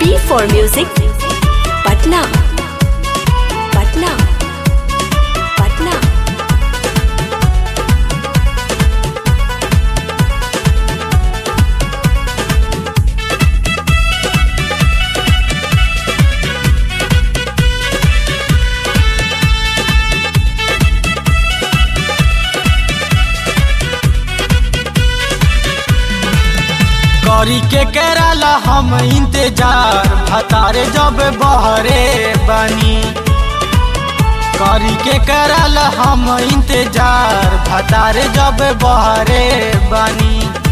B for music. Patna. Patna. Patna. करी के करला हम इंतजार भतारे जब बहरे बनी करी के करला हम इंतजार भतारे जब बहरे बनी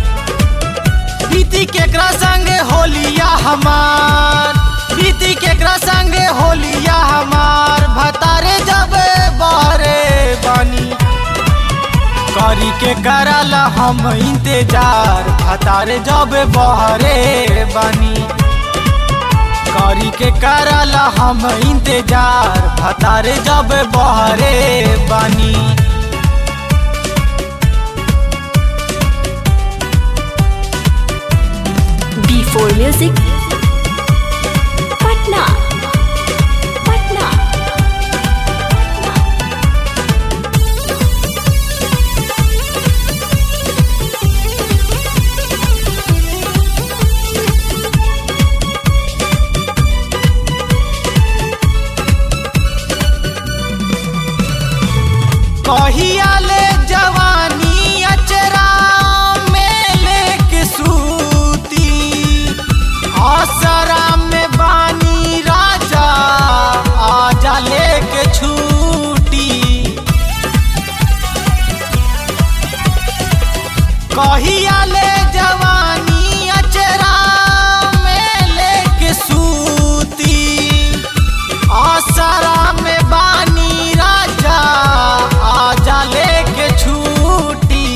बीती केकरा संगे होलिया हमार बीती केकरा संगे होलिया हमार भतारे जब बहरे बनी करी के करला हम इंतजार भतारे जब बहरे बनी करी के करला हम इंतजार भतारे जब बहरे बनी B for music. Patna. Patna. कहिया ले जवानी अचरा में लेके सूती आसरा में बानी राजा आजा लेके छूटी कहिया ले जवानी अचरा में लेके सूती आसरा में बानी राजा आजा लेके छूटी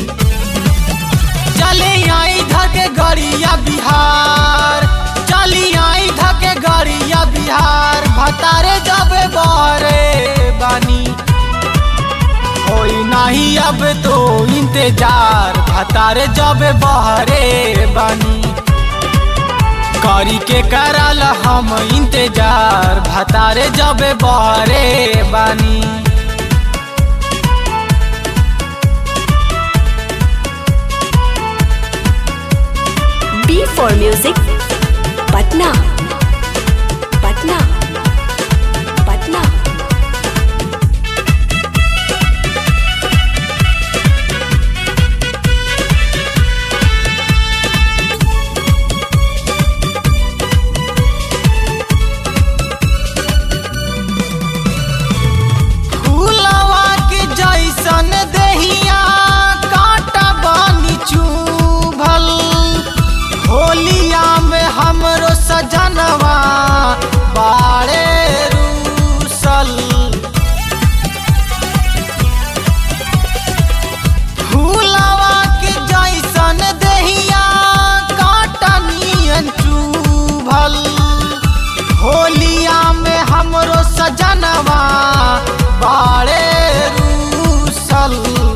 चले आई धके गड़िया बिहार चली आई धके गड़िया बिहार भतारे जब बहरे बानी होई नहीं अब तो इंतजार भतारे जब बहरे बानी करी के करल हम इंतजार भतारे जब बहरे बानी B for music. Patna. Patna. Patna. फूलवा के जैसन देहिया कांटा बानी चुभल होलिया में हमरो सजनवा बाड़े रूसल फूलवा के जैसन देहिया कांटा नियन चुभल होलिया में हमरो सजनवा बाड़े रूसल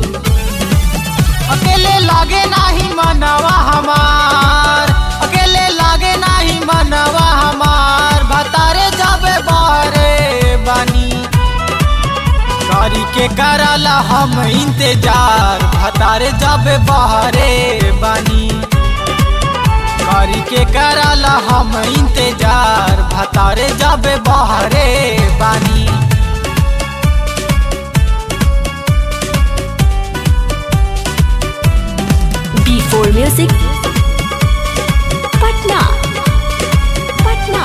अकेले लागे नाही मनवा हमार अकेले लागे नाही मनवा हमार भतारे जाबे बारे बनी करी के करला हम इंतजार भतारे जाबे बहरे बनी करी के करला हम इंतजार भतारे जाबे बहरे बानी B for music. Patna. Patna.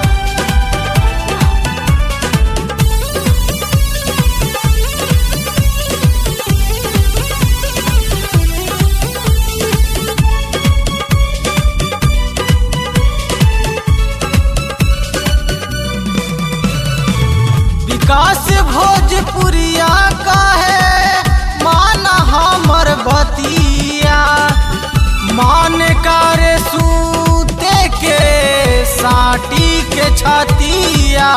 विकास भोजपुरिया का है माना हमर बतिया मान कर सूते के साटी के छतिया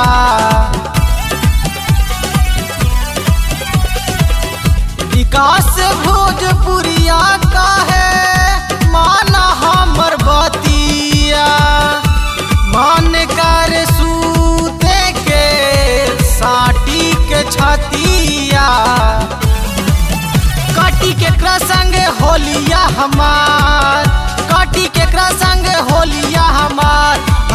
विकास भोजपुरिया का है माना हमर बतिया मान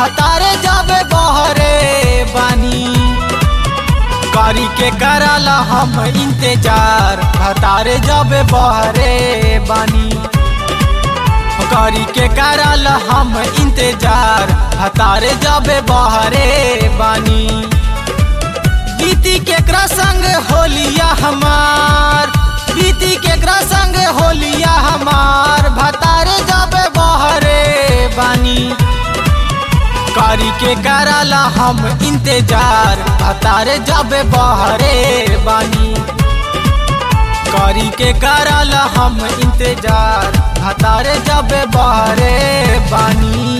भतारे जाबे बहरे बानी करी के करला हम इंतजार भतारे जाबे बहरे बानी करी के करल हम इंतजार हतारे जाबे बहरे बानी बीती के संग होलिया हमार बीती के संग होलिया हमार भतारे जाबे बहरे बानी करी के करल हम इंतजार भतारे जाबे बहरे बानी करी के करल हम इंतजार हतारे जब बहरे बानी